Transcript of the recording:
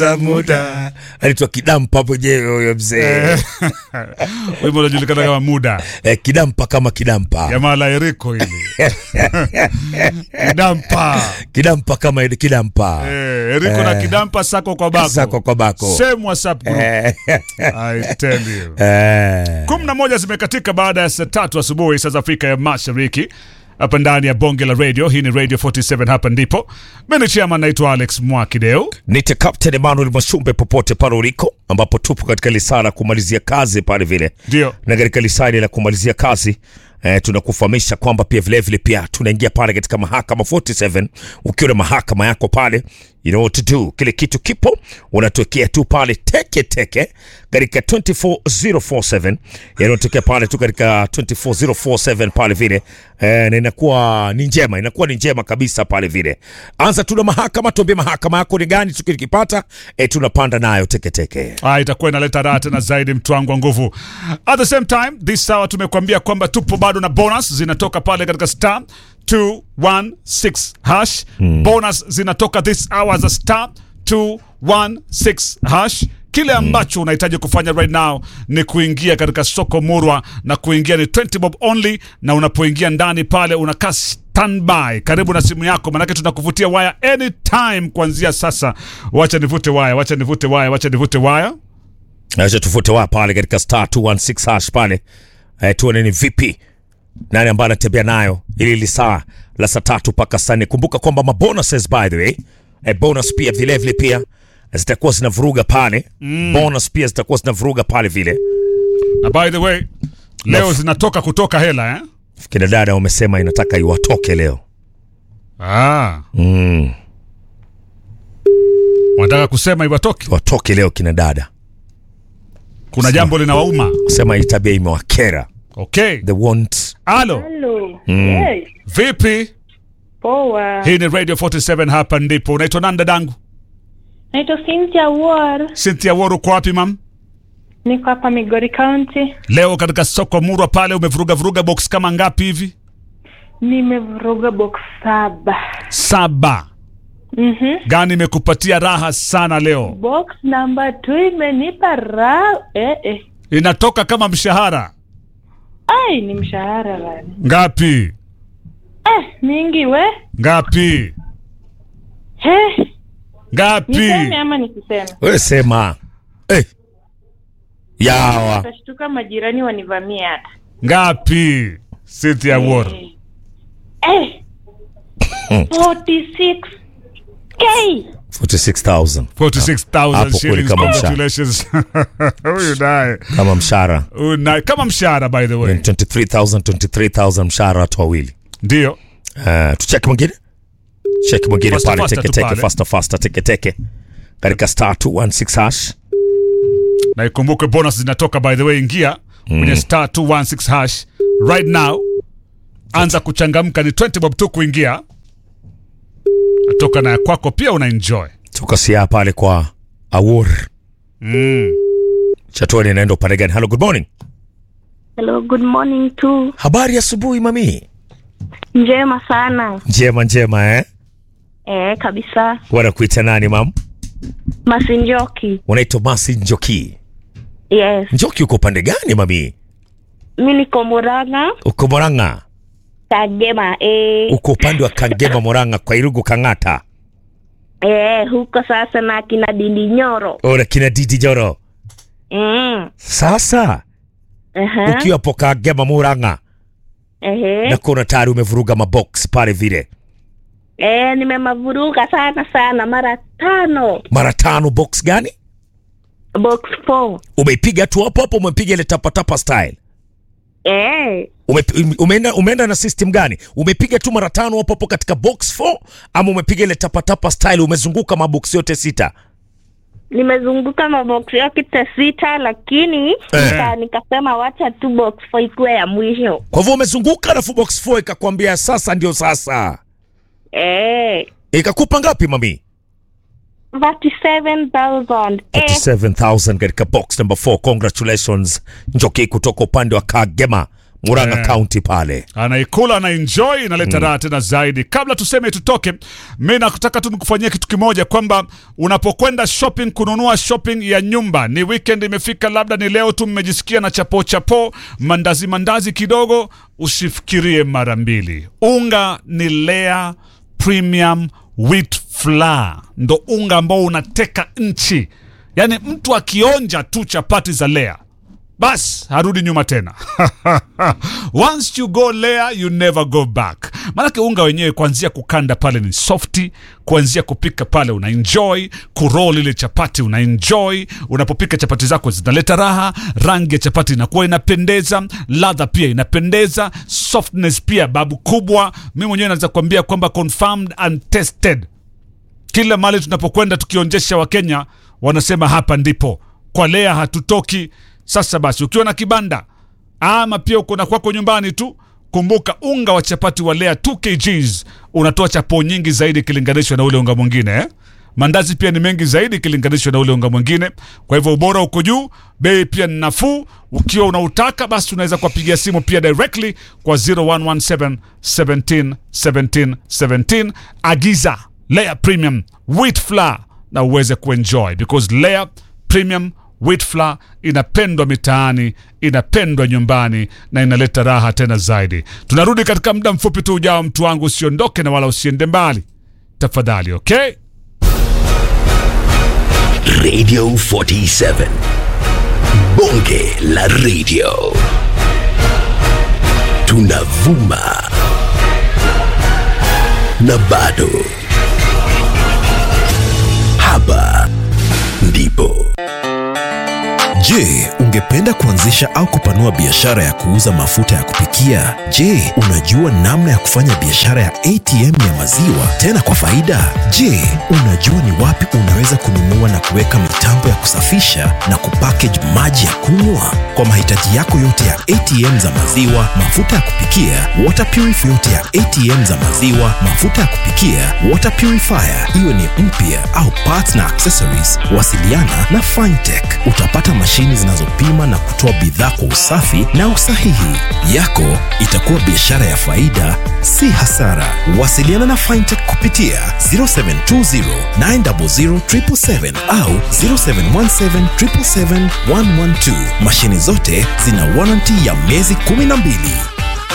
za muda anaitwa Kidampa hapo. Je, huyo mzee wimbo unajulikana kama muda eh, Kidampa kama Kidampa, jamaa la Eriko hili kidampa Kidampa kama ile Kidampa eh, Eriko na kidampa sako kwa bako sako kwa bako same WhatsApp group Eh, I tell you eh. kumi na moja zimekatika baada ya saa tatu asubuhi saa za Afrika ya Mashariki hapa ndani ya bonge la radio. Hii ni Radio 47 hapa ndipo. Mimi ni chairman naitwa Alex Mwakideu. Nite Captain Emmanuel Masumbe popote pale uliko, ambapo tupo katika lisaa la kumalizia kazi pale vile, Ndio. na katika lisaa hili la kumalizia kazi eh, tunakufahamisha kwamba pia vilevile vile pia tunaingia pale katika mahakama 47 ukiwa na mahakama yako pale you know what to do. Kile kitu kipo unatuwekea tu pale teke teke katika 24047 yanayotokea pale tu katika 24047 pale vile eh, na inakuwa ni njema, inakuwa ni njema kabisa pale vile. Anza tu na mahakama, tuambie mahakama yako ni gani, tukikipata eh, tunapanda nayo teke teke. Ah, itakuwa inaleta raha tena zaidi mtwangu wa nguvu. At the same time, this hour tumekuambia kwamba tupo bado na bonus zinatoka pale katika star 216 hash. Bonus zinatoka this hour za star 216 hash. Kile ambacho unahitaji kufanya right now ni kuingia katika soko murwa na kuingia ni 20 bob only, na unapoingia ndani pale unakaa standby karibu na simu yako, manake tunakuvutia waya anytime kuanzia sasa. Wacha nivute waya, wacha nivute waya, wacha nivute waya. Acha tufute wa pale katika star 216 hash pale eh, tuone ni vipi nani ambaye anatembea nayo ili lisaa la saa tatu mpaka saa nne. Kumbuka kwamba mabonuses by the way eh, bonus pia vilevile pia zitakuwa zinavuruga pale bonus pia zitakuwa zinavuruga pale vile. Na by the way, leo zinatoka kutoka hela eh? Kina dada wamesema inataka iwatoke leo Ah, mm, wanataka kusema iwatoke. watoke leo kina dada, Kuna jambo linawauma. sema hii tabia imewakera, Okay. they want Halo, Hello. Hey, vipi? poa. Hii ni Radio 47 hapa ndipo. Unaitwa nani dadangu? Naitwa Cynthia War. Cynthia Woru, uko wapi mam? Niko hapa Migori County. Leo katika soko Murwa pale umevuruga vuruga box kama ngapi hivi? Nimevuruga box saba. Saba. Mhm. Gani imekupatia raha sana leo? Box number two imenipa raha. Eh, eh. Inatoka kama mshahara. Ai, ni mshahara bana. Ngapi? Eh, mingi we. Ngapi? He, Ngapi? niseme ama nisiseme? wewe sema eh, yawa Utashtuka majirani wanivamie hata. Ngapi? Cynthia Woru. Eh. Eh. 46 K. 46000 46,000 Hapo kweli shillings. kama mshahara. Congratulations. Huyu naye. kama mshahara Huyu naye kama mshahara by the way. 23000 23000 mshahara watu wawili. Ndio. Uh, tucheki mwingine cheki mwingine Faster, pale faster teke tu teke pale. faster faster teke teke katika star 216 hash Na ikumbuke bonus zinatoka by the way, ingia kwenye star 216 hash right now. Anza kuchangamka, ni 20 bob tu kuingia. Natoka na ya kwako pia una enjoy. tukasia pale kwa awur Mm. chatuani inaenda upande gani hello good morning Hello, good morning too. habari ya asubuhi mami Njema sana. njema njema eh Eh, kabisa. wanakuita nani mam Masinjoki. unaitwa masi njoki Yes. njoki uko upande gani mami Mi niko Murang'a, uko moranga Kagema. Eh, uko upande wa kagema moranga kwa irugu kang'ata eh, huko sasa na kina Dindi Nyoro. ora kina didi joro Mm. sasa Uh-huh. ukiwa po kagema moranga Ehe. na kuna tayari umevuruga mabox pale vile Eh, nimemavuruga sana sana mara tano. mara tano box gani Box 4. umeipiga tu hapo hapo umepiga ile tapatapa style Eh, Ume, umeenda, umeenda na system gani umepiga tu mara tano hapo hapo katika box 4 ama umepiga ile tapatapa style umezunguka mabox yote sita nimezunguka mabox yote sita lakini nika, nikasema wacha tu box 4 ikuwe ya mwisho. kwa hivyo umezunguka alafu box 4 ikakwambia sasa ndio sasa Eh, ikakupa ngapi mami 37,000. Eh, 37000 katika box number 4 congratulations njoki kutoka upande wa kagema Murang'a Eh. County pale. anaikula anaenjoy inaleta raha tena zaidi. Kabla tuseme tutoke, mi nakutaka tu nikufanyia kitu kimoja, kwamba unapokwenda shopping, kununua shopping ya nyumba, ni weekend imefika, labda ni leo tu mmejisikia na chapo chapo, mandazi mandazi kidogo, usifikirie mara mbili. Unga ni Lea Premium Wheat Flour, ndo unga ambao unateka nchi, yaani mtu akionja tu chapati za Lea bas harudi nyuma tena once you go there you never go back maanake unga wenyewe kuanzia kukanda pale ni softi kuanzia kupika pale una enjoy kurol ile chapati una enjoy unapopika chapati zako zinaleta raha rangi ya chapati inakuwa inapendeza ladha pia inapendeza softness pia babu kubwa mi mwenyewe naweza kuambia kwamba confirmed and tested kila mali tunapokwenda tukionjesha wakenya wanasema hapa ndipo kwa lea hatutoki sasa basi ukiwa na kibanda ama pia uko na kwako nyumbani tu kumbuka unga wa chapati wa lea 2 kgs unatoa chapo nyingi zaidi ikilinganishwa na ule unga mwingine eh? mandazi pia ni mengi zaidi ikilinganishwa na ule unga mwingine kwa hivyo ubora uko juu bei pia ni nafuu ukiwa unautaka basi unaweza kuwapigia simu pia directly kwa 0117 17 17 17 agiza Layer Premium Wheat Flour na uweze kuenjoy because Layer Premium Wheat Flour inapendwa mitaani, inapendwa nyumbani na inaleta raha tena zaidi. Tunarudi katika muda mfupi tu ujao, mtu wangu, usiondoke na wala usiende mbali tafadhali, okay? Radio 47. Bonge la radio. Tunavuma. Na bado. Hapa ndipo. Je, ungependa kuanzisha au kupanua biashara ya kuuza mafuta ya kupikia? Je, unajua namna ya kufanya biashara ya ATM ya maziwa tena kwa faida? Je, unajua ni wapi unaweza kununua na kuweka mitambo ya kusafisha na kupackage maji ya kunywa? Kwa mahitaji yako yote ya ATM za maziwa, mafuta ya kupikia, water purifier yote ya ATM za maziwa, mafuta ya kupikia, water purifier, iwe ni mpya au parts na accessories, wasiliana na Fintech. Utapata mashini zinazopima na kutoa bidhaa kwa usafi na usahihi. Yako itakuwa biashara ya faida, si hasara. Wasiliana na Fintech kupitia 0720 900 777 au 0717 777 112. Mashini zote zina warranty ya miezi 12.